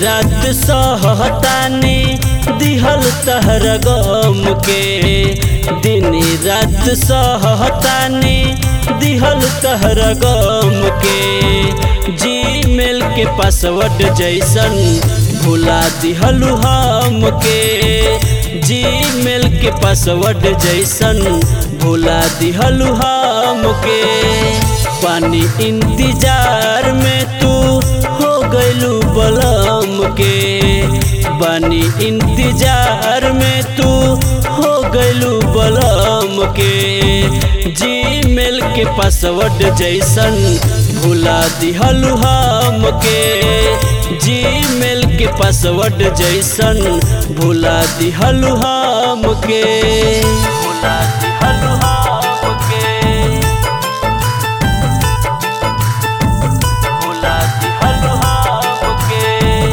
रात सहतानी दिहल तहर गम के दिन रात सहतानी दिहल तहर गम के जीमेल के पासवर्ड जैसन भुला दिहलु हम के जीमेल के पासवर्ड जैसन भुला दिहलु हम के पानी इंतजार में तू हो गइलू बलम के बानी इंतजार में तू हो गइलू बलम के जीमेल के पासवर्ड जैसन भुला दिहलु हम के जीमेल के पासवर्ड जैसन भुला दिहलु हम के भुला दिहलु हम के भुला दिहलु हम के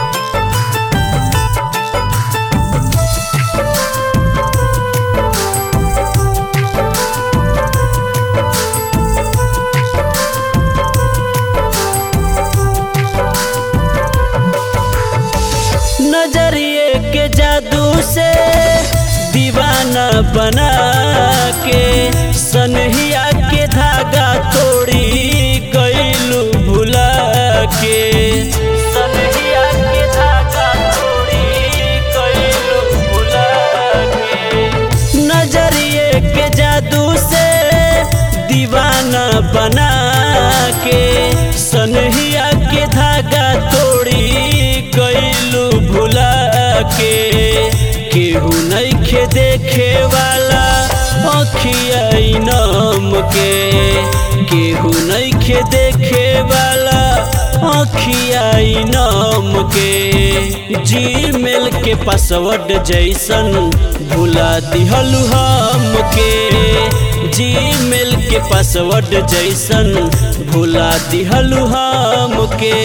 नजरिए के जादू से दीवाना बना के सनहिया के धागा तोड़ी गईलू भुला के सनहिया के धागा तोड़ी गईलू भुला के नजरिए के जादू से दीवाना बना के सनहिया के धागा तोड़ी गईलू भुला के केहू नइखे देखे वाला अखिया नम के केहू नइखे देखे वाला अखिया नम के जीमेल के पासवर्ड जैसन भुला दिहलु हम के जीमेल के पासवर्ड जैसन भुला दिहलु हम के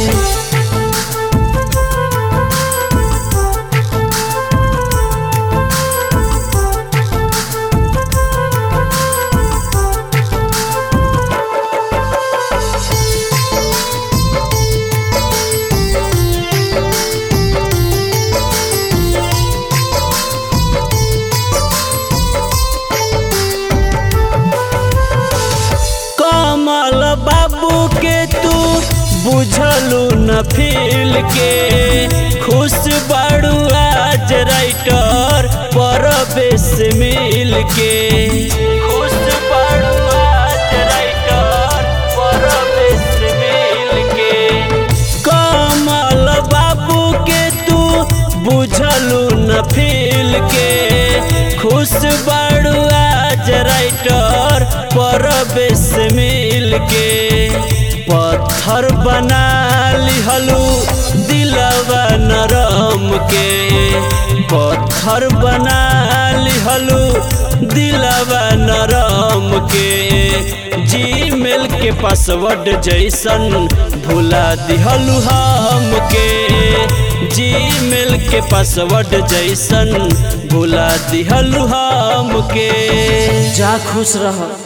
कमल बाबू के तू बुझलू न फील के खुश बाड़ू आज राइटर परवेश मिल के खुश बाड़ू आज राइटर परवेश मिल के कमल बाबू के तू बुझलू न फील के खुश बाड़ू आज राइटर परवेश मिल के पत्थर बना लिहलू दिलवा नरम के पत्थर बना लिहलू दिलवा नरम के जीमेल के पासवर्ड जैसन भुला दिहलू हम के जीमेल के पासवर्ड जैसन भुला दिहलु हम के जा खुश रह